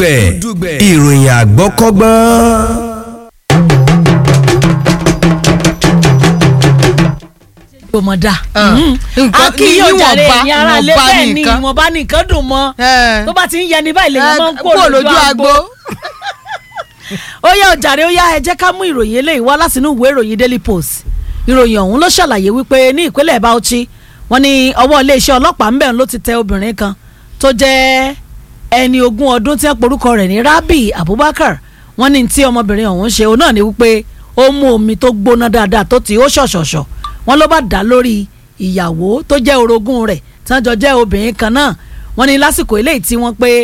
dùgbẹ̀ ìròyìn àgbọ́kọ́gbọ́n. gbọmọ da nǹkan- akíyọ̀ jàre níwọ̀nba- ẹ̀yin ara lé níwọ̀nba bẹ́ẹ̀ ni nìkan. ìwọ̀nba nìkan dùn mọ́ Ẹ. tó bá ti ń yẹni báyìí lèyàn máa ń kó kó lójú agbo ó yá ọ̀jàre ó yá ẹ jẹ́ ká mú ìròyìn eléyìí wá látinú ìwé ìròyìn Daily Post ìròyìn ọ̀hún ló ṣàlàyé wípé ní ìpínlẹ̀ Bauchi wọ́n ní ọwọ́ iléeṣẹ́ ọlọ́pàá ń bẹ̀ ló ti tẹ obìnrin kan tó jẹ́ ẹni ogún ọdún tí wọ́n porúkọ rẹ̀ ní Rabi Abubakar wọ́n ní tí ọmọbìnrin ọ̀hún ṣe òun náà ni wípé ó mú omi tó gbóná dáadáa tó ti ó ṣọ̀ṣọ̀ṣọ̀ wọ́n ló bá dá lórí ìyàwó tó jẹ́ orogún rẹ̀ tí wọ́n jọ jẹ́ obìnrin kan náà wọ́n ní lásìkò eléyìí tí wọ́n pé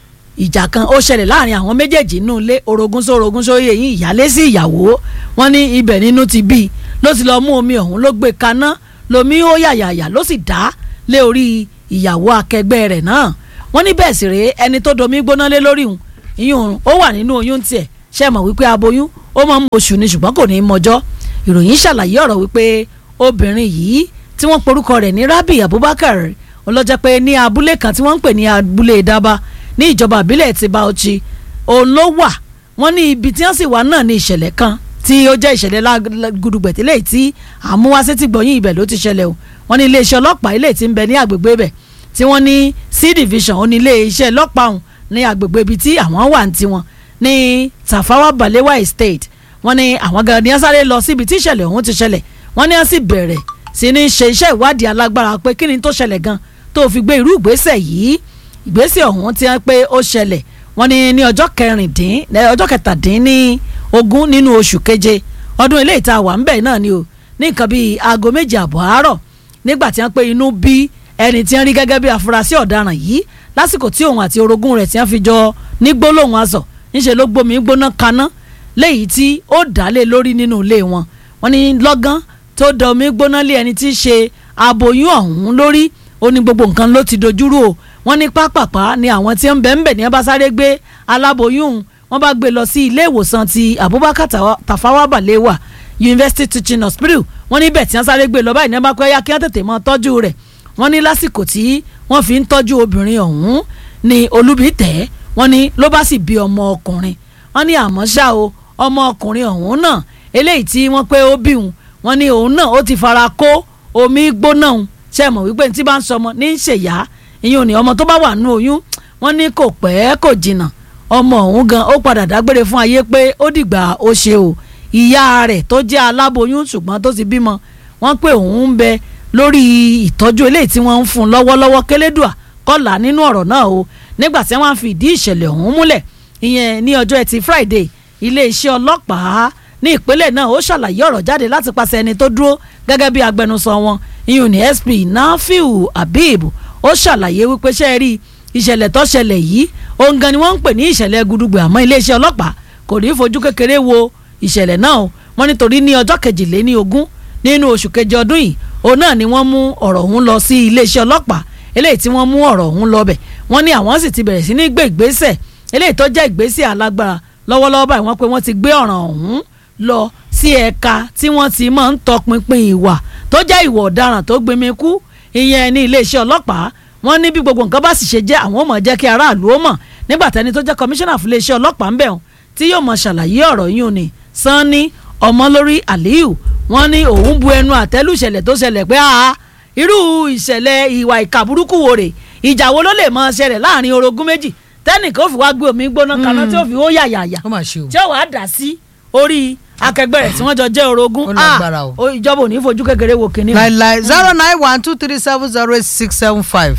ìjà kan ó ṣẹlẹ̀ láàrin àwọn méjèèjì nínú ilé orogún sórogún sóyè yín ìyálé sí ìyàwó wọn ní ibẹ̀ nínú ti bí ló ti lọ mú omi ọ̀hún ló gbé kaná lomi ó yàyàyà ló sì dá lé orí ìyàwó akẹgbẹ́ rẹ̀ náà wọ́n ní bẹ́ẹ̀ sì rèé ẹni tó domi gbóná lé lórí òun ìyún ó wà nínú oyún tiẹ̀ ṣe mọ̀ wípé aboyún ó máa ń mọ oṣù ni ṣùgbọ́n kò ní í mọjọ́ ìròyìn ṣàlàyé ọ̀rọ̀ wípé obìnrin yìí tí wọ́n porúkọ rẹ̀ ní Rabi Abubakar ọlọ́jẹ́ pé ní abúlé kan tí wọ́n ń pè ní abúlé Daba ní ìjọba ìbílẹ̀ ti Bauchi òun ló wà wọ́n ní ibi tí wọ́n sì wà náà ní ìṣẹ̀lẹ̀ kan tí ó jẹ́ ìṣẹ̀lẹ̀ gudugbẹ̀tẹ́lẹ̀ tí àmúwáṣẹ́ ti gbọ̀yìn ibẹ̀ ló ti ṣẹlẹ̀ o wọ́n ní iléeṣẹ́ ọlọ́pàá ilé tí ń bẹ ní àgbègbè ibẹ̀ tí wọ́n ní C division ó ní iléeṣẹ́ ọlọ́pàá ọ̀hún ní àgbègbè ibi tí àwọn wà ní tiwọn ní Tafawa Balewa Estate wọ́n ní àwọn gan ni wọ́n sáré lọ síbi tí ìṣẹ̀lẹ̀ ọ̀hún ti ṣẹlẹ̀ wọ́n ní wọ́n sì bẹ̀rẹ̀ sí ní ṣe iṣẹ́ ìwádìí alágbára pé kí ni tó ṣẹlẹ̀ gan tó fi gbé irú ìgbésẹ̀ yìí ìgbésẹ̀ ọ̀hún ti hàn pé ó ṣẹlẹ̀ wọ́n ní ní ọjọ́ kẹrìndín ọjọ́ kẹtàdínní ogún nínú oṣù keje ọdún ilé ìta wà ńbẹ̀ náà ni o ní nǹkan bíi aago méje àbọ̀ àárọ̀ nígbà tí wọ́n pé inú bí ẹni tí wọ́n rí gẹ́gẹ́ bí afurasí ọ̀daràn yìí lásìkò tí òun àti orogún rẹ̀ tí wọ́n fi jọ ní gbólóhùn aṣọ níṣẹ́ ló gbomi gbóná kaná léyìí tí ó dálé lórí nínú ilé wọn wọ́n ní lọ́gán tó da omi gbóná lé ẹni tí í ṣe aboyún ọ̀hún lórí ó ní gbogbo nǹkan ló ti dojúrú o wọ́n ní pápápá ni àwọn tí ń bẹ̀ ń bẹ̀ ní ẹ bá sáré gbé aláboyún wọ́n bá gbé lọ sí ilé ìwòsàn ti Abubakar Tafawa Balewa University Teaching Hospital wọ́n ní bẹ̀ tí wọ́n sáré gbé lọ báyìí ní ẹ bá pẹ́ yá kí wọ́n tètè mọ́ tọ́jú rẹ̀ wọ́n ní lásìkò tí wọ́n fi ń tọ́jú obìnrin ọ̀hún ní olúbi tẹ̀ wọ́n ní ló bá sì bí ọmọ ọkùnrin wọ́n ní àmọ́ ṣá o ọmọ ọkùnrin ọ̀hún náà eléyìí tí wọ́n pé ó bí òun wọ́n ní òun náà ó ti fara kó omi gbóná òun ṣe mọ̀ wípé ní tí bá ń sọmọ ní í ṣèyá ìyẹn ò ní ọmọ tó bá wà nínú oyún wọ́n ní kò pẹ́ kò jìnnà ọmọ ọ̀hún gan ó padà dágbére fún ayé pé ó dìgbà ó ṣe o ìyá rẹ̀ tó jẹ́ aláboyún ṣùgbọ́n tó ti bímọ wọ́n pé òun ń bẹ lórí ìtọ́jú eléyìí tí wọ́n ń fún lọ́wọ́lọ́wọ́ kélédùà kọ́là nínú ọ̀rọ̀ náà o nígbà tí wọ́n fi ìdí ìṣẹ̀lẹ̀ ọ̀hún múlẹ̀ ìyẹn ní ọjọ́ ẹtì Friday iléeṣẹ́ ọlọ́pàá ní ìpínlẹ̀ náà ó ṣàlàyé ọ̀rọ̀ jáde láti pàṣẹ ẹni tó dúró gẹ́gẹ́ bí agbẹnusọ wọn ìyún ní SP Nafiu Habib ó ṣàlàyé wípé ṣe é rí ìṣẹ̀lẹ̀ tó ṣẹlẹ̀ yìí ohun gan ni wọ́n ń pè ní ìṣẹ̀lẹ̀ gudugbẹ àmọ́ iléeṣẹ́ ọlọ́pàá kò ní í fojú kékeré wo ìṣẹ̀lẹ̀ náà o wọ́n nítorí ní ọjọ́ kejìléní ogún nínú oṣù kejì ọdún yìí òun náà ni wọ́n mú ọ̀rọ̀ ọ̀hún lọ sí iléeṣẹ́ ọlọ́pàá eléyìí tí wọ́n mú ọ̀rọ̀ ọ̀hún lọ bẹ̀ wọ́n ní àwọn sì ti bẹ̀rẹ̀ sí ní gbé ìgbésẹ̀ eléyìí tó jẹ́ ìgbésẹ̀ alágbára lọ́wọ́lọ́wọ́ báyìí wọ́n pé wọ́n ti gbé ọ̀ràn ọ̀hún lọ sí ẹ̀ka tí wọ́n ti máa ń tọpinpin ìwà tó jẹ́ ìwà ọ̀daràn tó gbẹmí kú ìyẹn ní iléeṣẹ́ ọlọ́pàá wọ́n ní bí gbogbo nǹkan bá sì ṣe jẹ́ àwọn ò mọ̀ jẹ́ kí aráàlú ó mọ̀ nígbà tẹ́ni tó jẹ́ kọmíṣánná fún iléeṣẹ́ ọlọ́pàá ń bẹ̀ wọ́n tí yóò mọ̀ ṣàlàyé ọ̀rọ̀ yìí ni sanni ọmọlórí aliyu wọ́n ní òun bu ẹnu àtẹ́lù ìṣẹ̀lẹ̀ tó ṣẹlẹ̀ pé a irú ìṣẹ̀lẹ̀ ìwà ìkà burúkú wo rè ìjà wo ló lè mọ ṣẹlẹ̀ láàrin orogún méjì tẹ́nìkan ó fi wá gbé omi gbóná kaná tí ó fi ó yàyàyà ó mà ṣe o. tí ó wàá dà sí orí akẹgbẹ́ rẹ̀ tí wọ́n jọ jẹ́ orogún Ó lágbára o. Ah, ìjọba ò ní fojú kékeré wo kìnìún. láìláì zero nine one two three seven zero eight six seven five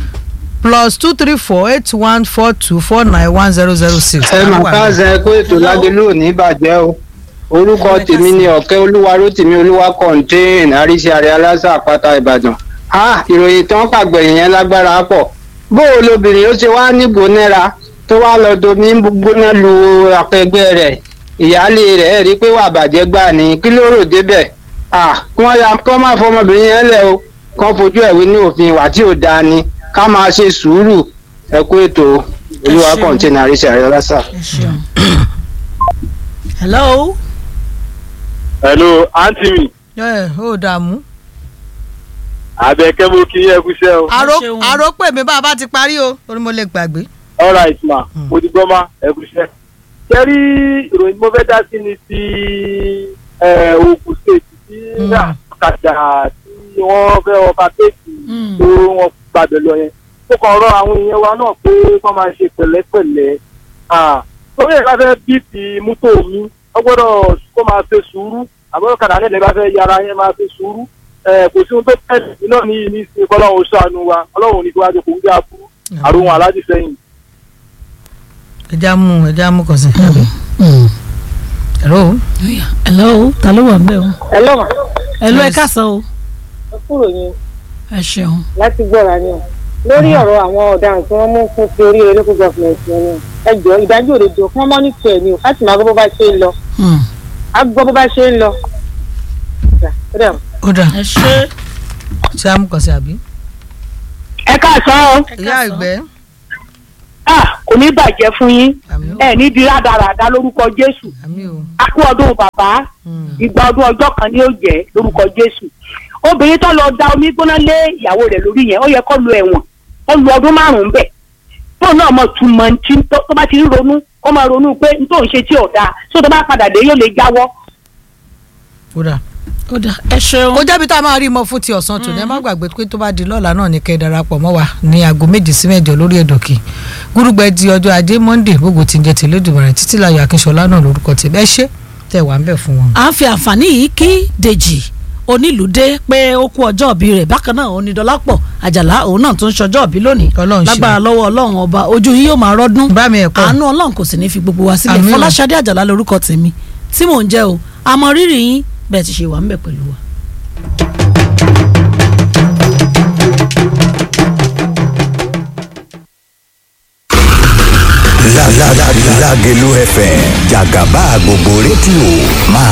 plus two three four eight one four two four nine one zero zero six. ẹ mà káàsán ẹ kó ètò lágbélú òní bàjẹ́ o orúkọ tèmi ni ọ̀kẹ́ olúwa rótìmí olúwa kọ̀ǹtẹ́ẹ̀n àríṣe àrẹ aláṣà àpáta ìbàdàn ah ìròyìn tán pàgbẹ̀yìn yẹn lágbára pọ̀ bó o lobìnrin ó ṣe wá nígbò náírà tó wá lọ domi gbóná lu akẹgbẹ́ rẹ̀ ìyáálé rẹ̀ ẹ̀ rí pé wà bàjẹ́ gbà ní kí ló rò débẹ̀ ah kí wọ́n ya kí wọ́n má fọmọbìnrin yẹn lẹ̀ o kán fojú ẹ̀wé ní òfin ìwà tí ò dáa ni ká máa ṣe sùúrù ẹ kú ètò olúwa ṣeun. kọ̀ǹtẹ́ẹ̀n àríṣe àrẹ aláṣà. Ẹ ṣeun. hello. hello aunty mi ẹ ó dààmú. àbẹ̀kẹ́ mo kí ẹ kúṣẹ́ o. àrò ṣeun. àrò pè mí bá a bá ti parí o orí mo lè gbàgbé. all right ma mo ti gbọ́ ma ẹ kú iṣẹ́. ṣé rí ìròyìn tí mo fẹ́ dá sí ni ti eh, Ogun State tí Mm. àkàjà tí wọ́n fẹ́ ọba tèèkì Mm. tó wọ́n gbàgbẹ́ lọ yẹn. ó kàn rọ àwọn èèyàn wa náà pé wọ́n máa ṣe pẹ̀lẹ́pẹ̀lẹ́. Ah, torí ẹ̀ bá fẹ́ bí ti mọ́tò mi wọ́n gbọ́dọ̀ kó máa ṣe sùúrù àbọ̀dọ̀ kàdá nílẹ̀ bá fẹ́ yára yẹn máa ṣe sùúrù. Eh, kò sí ohun tó tẹ̀lé náà ní ní ṣe kọ́lọ́run ṣàánú wa ọlọ́run ní kí wájú kò ń gbé àbúrú àrùn aláàjì sẹ́yìn. ẹja mú ẹja mú kàn sí. hello. Oya, hello ta ló wà ń bẹ̀ o Hello ma hello ẹ Yes. káàsán o ẹ kúrò yín ẹ ṣeun láti gbọ́ra ni o lórí ọ̀rọ̀ àwọn ọ̀daràn tí wọ́n mú fún ti orí local government yẹn ni o ẹ jọ ìdájọ́ òdodo kí wọ́n mọ́ nífẹ̀ẹ́ ni o láti máa gbọ́ bó bá ṣe ń lọ Hmm. á gbọ́ bó bá ṣe ń lọ. Ó dà, ó dà. ó dà ẹ ṣe ṣé a mú kàn sí àbí. ẹ káàsán o ìyá ìgbẹ́. ah kò ní bàjẹ́ fún yín àmì ó ẹ ní di rádaràda lórúkọ jésù àmì ó. a kú ọdún bàbá Mm. ìgbà ọdún ọjọ́ kan ni ó jẹ́ lórúkọ jésù obìnrin tó lọ da omi gbóná lé ìyàwó rẹ̀ lórí yẹn ó yẹ kó lu ẹ̀wọ̀n ó lu ọdún márùn-ún bẹ̀ tó náà mọ̀ túmọ̀ tí tó tó bá ti ń ronú kó máa ronú pé n tó ń ṣe tí ò dáa tó tó bá padà dé yóò lè jáwọ́ ó dà. ó dà ẹ ṣeun ó jẹ́bi tá a máa rí mọ́ fún ti ọ̀sán tòní ẹ má gbàgbé pé tó bá di lọ́la náà ní kẹ́ ẹ darapọ̀ mọ́ wa ní aago méjì sí mẹ́jọ lórí ẹ̀dọ̀kì gúrúgbẹ́ di ọjọ́ ajé monde gbogbo tí ń jẹ tèlé dùbọ̀rẹ̀ títí láyọ̀ akínṣọlá náà lórúkọ tèmi ẹ ṣé tẹ̀ wá ń bẹ̀ fún wọn. à ń fi àǹfààní yìí kí dèjì onílùdé pé ó kú ọjọ́ òbí rẹ̀ bákan náà onídọ́lápọ̀ àjàlá òun náà tún ṣọjọ́ òbí lónìí Ọlọ́run ṣe. lágbára lọ́wọ́ ọlọ́run ọba ojú yìí yóò máa rọ́dún bá mi ẹ̀kọ́ àánú ọlọ́run kò sì ní fi gbogbo wa sílẹ̀ Àmín o. fọláṣadé àjàlá lórúkọ tèmi tí mò ń jẹ́ o àmọ́ rírì yín bẹ́ẹ̀ ti ṣe wà ń bẹ̀ pẹ̀lú wa. La la la Lágelú FM jàgàbá gbogbo rédíò máa